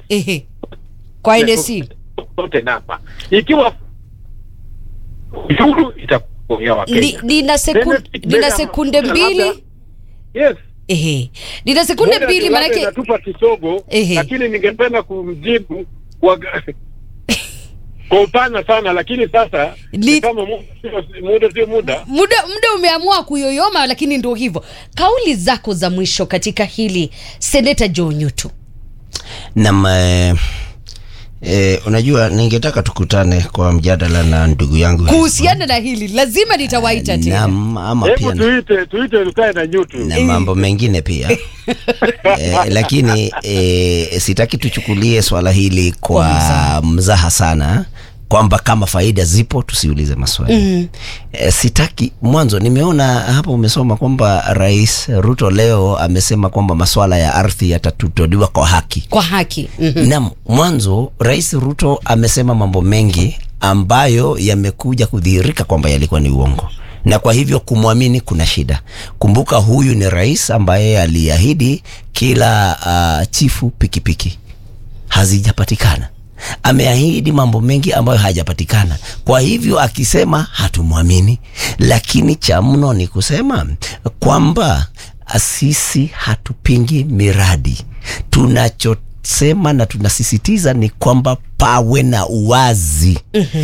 Ehe. Kwa NSC. zote namba ikiwa ushuru itakuya wa Ni- Kenya. Nina sekunde, Tena- nina tena- sekunde labda- mbili. Yes. Ehe. Nina sekunde Muda mbili labda manake inatupa kisogo Ehe. lakini ningependa kumjibu kwa kwa upana sana lakini sasa Ni- ni kama muda sio- muda sio muda muda muda umeamua kuyoyoma, lakini ndio hivyo. Kauli zako za mwisho katika hili, Seneta Joe Nyutu. Nam eh, eh, unajua ningetaka tukutane kwa mjadala na ndugu yangu Kuhusiana na hili lazima nitawaita tena. Nam, ama pia hebu na, tuite tuite tukae na nyutu na mambo mengine pia eh, lakini eh, sitaki tuchukulie swala hili kwa Kwa mzaha sana kwamba kama faida zipo tusiulize maswali mm. E, sitaki mwanzo nimeona hapo umesoma kwamba rais ruto leo amesema kwamba maswala ya ardhi yatatutoliwa kwa haki Kwa haki. Mhm. Naam, mwanzo Rais Ruto amesema mambo mengi ambayo yamekuja kudhihirika kwamba yalikuwa ni uongo, na kwa hivyo kumwamini kuna shida. Kumbuka huyu ni rais ambaye aliahidi kila uh, chifu pikipiki, hazijapatikana. Ameahidi mambo mengi ambayo hajapatikana. Kwa hivyo akisema hatumwamini, lakini cha mno ni kusema kwamba sisi hatupingi miradi. Tunachosema na tunasisitiza ni kwamba pawe na uwazi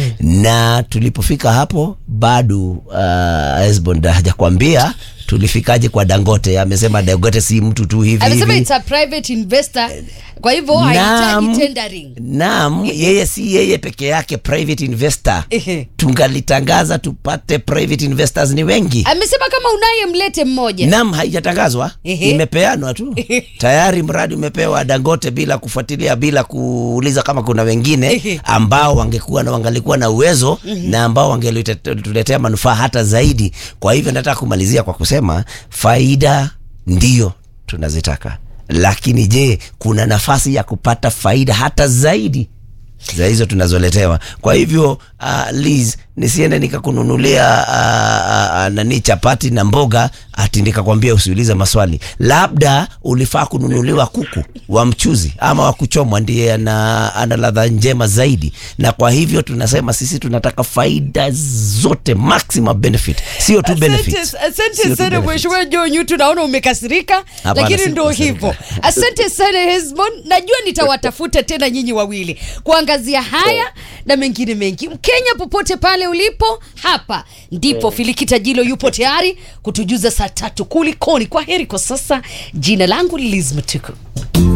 na tulipofika hapo bado uh, Esbond hajakwambia tulifikaje kwa Dangote. Amesema Dangote si mtu tu hivi Amesema hivi. it's a private investor, kwa hivyo hahitaji tendering. Naam, yeye si yeye peke yake private investor. Ehe. Tungalitangaza tupate private investors ni wengi. Amesema kama unaye mlete mmoja. Naam, haijatangazwa, Ehe. imepeanwa tu tayari. Mradi umepewa Dangote bila kufuatilia, bila kuuliza kama kuna wengine Ehe. ambao wangekuwa na wangalikuwa na uwezo na ambao wangetuletea manufaa hata zaidi. Kwa hivyo nataka kumalizia kwa kusema faida ndio tunazitaka, lakini je, kuna nafasi ya kupata faida hata zaidi za hizo tunazoletewa. Kwa hivyo uh, Liz, nisiende nikakununulia uh, uh, nani chapati na mboga ati nikakwambia usiulize maswali. Labda ulifaa kununuliwa kuku wa mchuzi ama wa kuchomwa, ndiye ana, ana ladha njema zaidi. Na kwa hivyo tunasema sisi tunataka faida zote, maximum benefit, sio tu benefits. Asante, asante Sio tu sana benefits. mheshimiwa Joe Nyutu, naona umekasirika, Hapana, lakini ndo sikukasirika. hivyo. Asante sana Hesbon, najua nitawatafuta tena nyinyi wawili kuangazia haya na mengine mengi. Mkenya popote pale ulipo, hapa ndipo Filikita Jilo yupo tayari kutujuza saa tatu kulikoni. Kwa heri kwa sasa, jina langu Liz Mtuku.